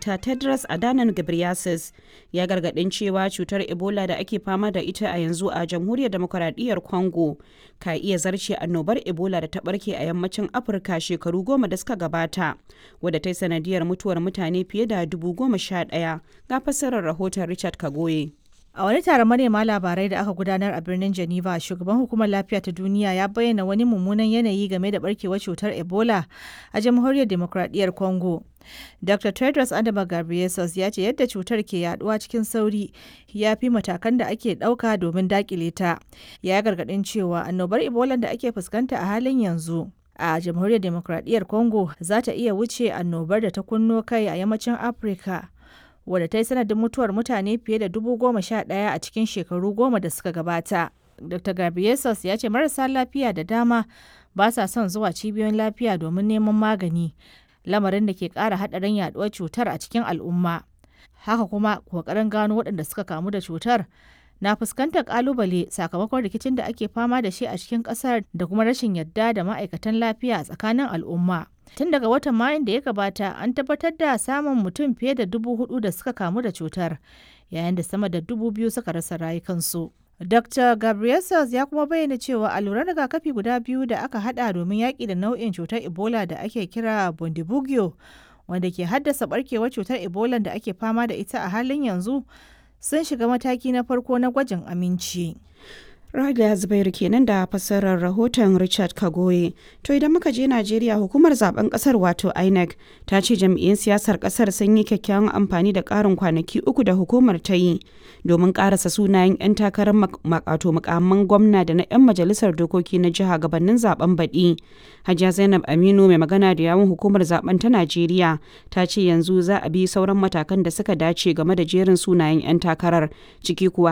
Dr. Tedros Adhanom Ghebreyesus ya gargadin cewa cutar Ebola da ake fama da ita a yanzu a Jamhuriyar Demokuraɗiyyar Congo ka iya zarce annobar Ebola da ta barke a yammacin Afirka shekaru goma da suka gabata, wadda ta yi sanadiyar mutuwar mutane fiye da dubu goma sha ɗaya. Ga fassarar rahoton Richard Kagoye. A wani taron manema labarai da aka gudanar a birnin Geneva, shugaban hukumar lafiya ta duniya ya bayyana wani mummunan yanayi game da barkewar cutar Ebola a jamhuriyar demokradiyyar Congo. Dr. Tedros Adama Ghebreyesus ya ce yadda cutar ke yaduwa cikin sauri ya fi matakan da ake ɗauka domin dakile ta. Ya gargaɗin cewa annobar Ebola da ake fuskanta a halin yanzu a jamhuriyar demokradiyyar Congo za ta iya wuce annobar da ta kunno kai a yammacin Afirka. wadda ta yi sanadin mutuwar mutane fiye da dubu goma sha ɗaya a cikin shekaru goma da suka gabata. Dr. Gabriesus ya ce marasa lafiya da dama ba sa son zuwa cibiyoyin lafiya domin neman magani, lamarin da ke ƙara haɗarin yaɗuwar cutar a cikin al'umma. Haka kuma ƙoƙarin gano waɗanda suka kamu da cutar na fuskantar ƙalubale sakamakon rikicin da ake fama da shi a cikin ƙasar da kuma rashin yadda da ma'aikatan lafiya a tsakanin al'umma. Tun daga watan Mayun da ya gabata an tabbatar da samun mutum fiye da dubu hudu da suka kamu da cutar, yayin da sama da dubu biyu suka rasa rayukansu. Dr. Gabriel ya kuma bayyana cewa alluran rigakafi guda biyu da aka hada domin yaƙi da nau'in cutar Ebola da ake kira Bundibugyo, wanda ke haddasa barkewar cutar Ebola da ake fama da ita a halin yanzu, sun shiga mataki na farko na gwajin aminci. Rada Zubairu kenan da fassarar rahoton Richard Kagoye. To idan muka je Najeriya hukumar zaben kasar wato INEC ta ce jam'iyyun siyasar kasar sun yi kyakkyawan amfani da ƙarin kwanaki uku da hukumar ta yi domin ƙarasa sunayen 'yan takarar makato mukamman gwamna da na 'yan majalisar dokoki na jiha gabanin zaben baɗi. Hajiya Zainab Aminu mai magana da yawun hukumar zaben ta Najeriya ta ce yanzu za a bi sauran matakan da suka dace game da jerin sunayen 'yan takarar ciki kuwa